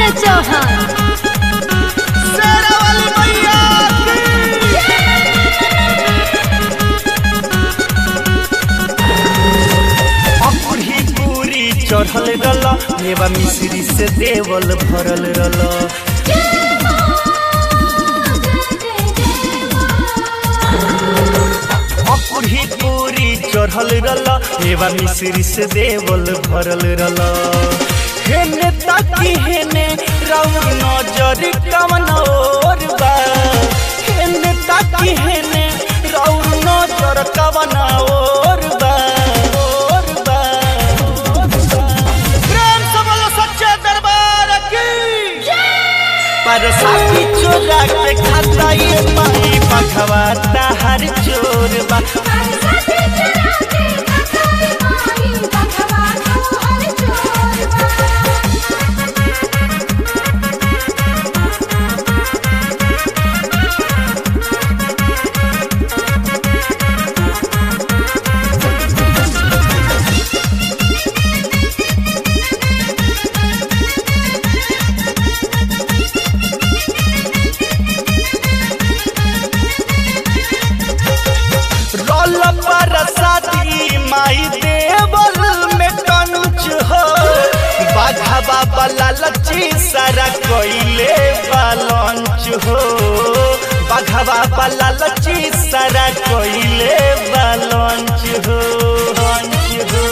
संजय चौहान शेरा वाली मैया की अकुरी पूरी चढ़ल रल मेवा मिश्री से देवल भरल रल अकुरी पूरी चढ़ल रल मेवा मिश्री से देवल भरल रल हेने ताकी हेने राउर नजर कवन और बा हेने ताकी हेने राउर नजर कवन और बा और बा और बा। प्रेम से बोलो सच्चे दरबार की पर साथी चोरा के खाता ये माई पखवाता हर चोर बा रोल पर साथी माई देवल में कंच हो बाघा बाबा लची सारा कोइले बालंच हो बाघा बाबा लची सारा कोइले बालंच हो हंच हो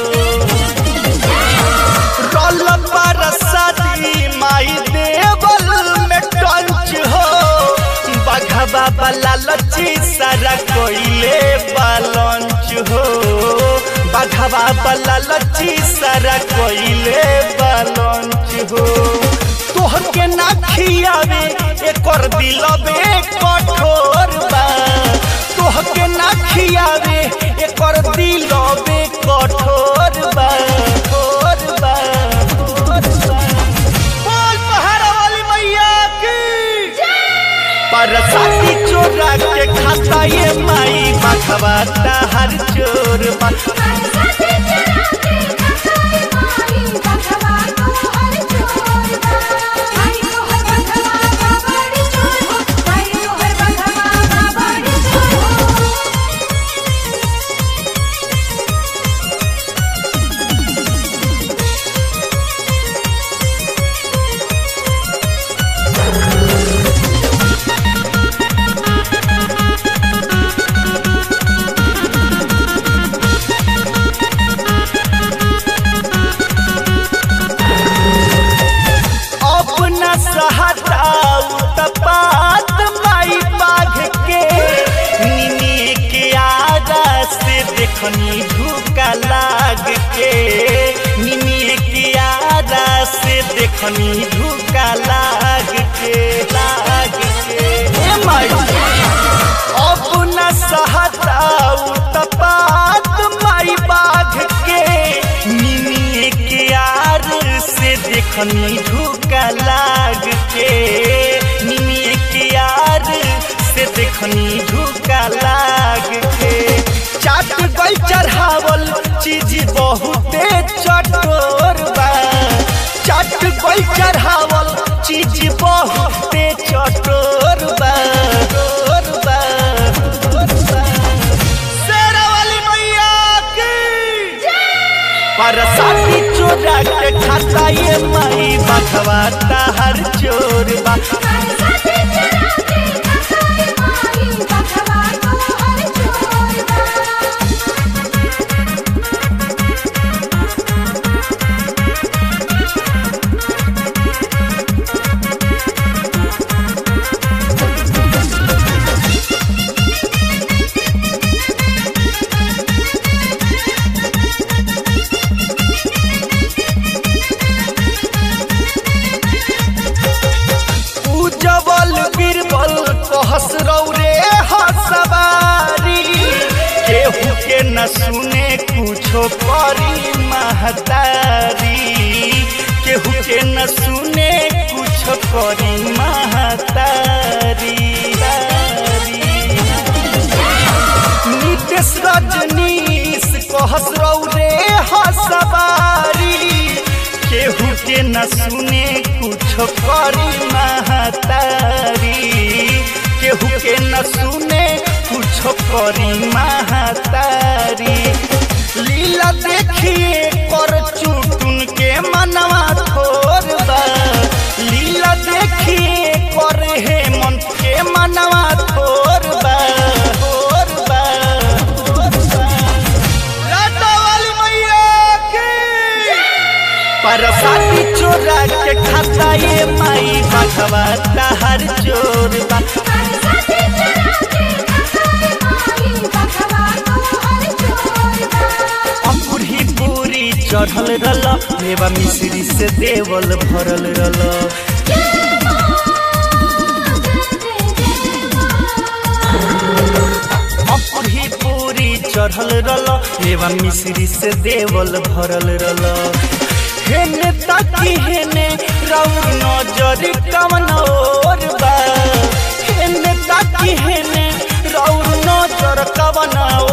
रोल पर साथी माई देवल में टंच हो बघवा वाला लची सारा कोइले बालंच हो बघवा वाला लची सारा कोइले बालंच हो तोहर के ना खियावे एकर दिलबे कठोर बा तोहर के ना खियावे एकर दिलबे कठोर बा कठोर बा कठोर बा बोल पहाड़ा वाली मैया की पर साथी चोरा के खाता ये माई बखवाता हर चोर बा अपना सहताऊ तपात माई बाघ के निनी के आगा से देखनी धूका लाग के निनी के आगा से देखनी धूका लाग के लाग के हे माई अपना सहताऊ तपात माई बाघ के निनी के यार से देखनी धूका लाग के निनी के यार से देखनी धूका लाग के चाट गई चढ़ावल चीज बहुते चटोर बा चाट गई चढ़ावल चीज बहुते चटोर बा चटोर बा, चटोर बा। शेरा वाली मैया की पर साथी चोरा के खाता ये माई बखवाता हर चोर बा उजवल बीरबल कहस रौरे हसवारी केहू के न सुने कुछो करी महतारी केहू के न सुने कुछो करी महतारी नितेश रजनीश कहस रौरे हसवारी केहू के न सुने कुछ करी महतारी केहू के न सुने कुछ करी महतारी लीला देखिए कर चुटुन के मनवा थोर बा लीला देखिए कर हे मन के मनवा थोर बा थोर बा थोर बा लाटा वाली मैया की परसाती चोरा के खाता ये माई बाघवा हर चोर बा परसाती चुरा के खाए माई बखवा तो हर चोरबा अपुरी पूरी चढ़ल रल मेवा मिश्री से देवल भरल रल अपुरी पूरी चढ़ल रल मेवा मिश्री से देवल भरल रल हेने ताकी हेने राउर नजर कवन और बा हेने ताकी हेने राउर नजर कवन